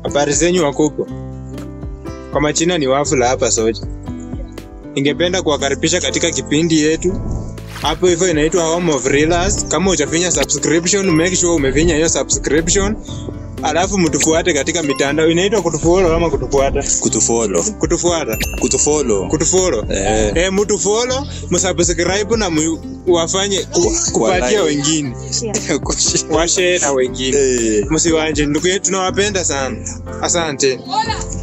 Habari zenyu wakubwa, kwa majina ni Wafula hapa Soja. Ningependa kuwakaribisha katika kipindi yetu hapo hivyo inaitwa Home of Reelers. Kama hujafinya subscription, make sure umefinya hiyo subscription, alafu mtufuate katika mitandao. Inaitwa kutufollow ama kutufuata? kutufollow Kutufuata, kutufollow kutufollow. eh, Eh, mtufollow, msubscribe na mu, wafanye ku, kupatia like. wengine, washare na wengine. eh. Msiwanje ndugu yetu, tunawapenda sana. Asante.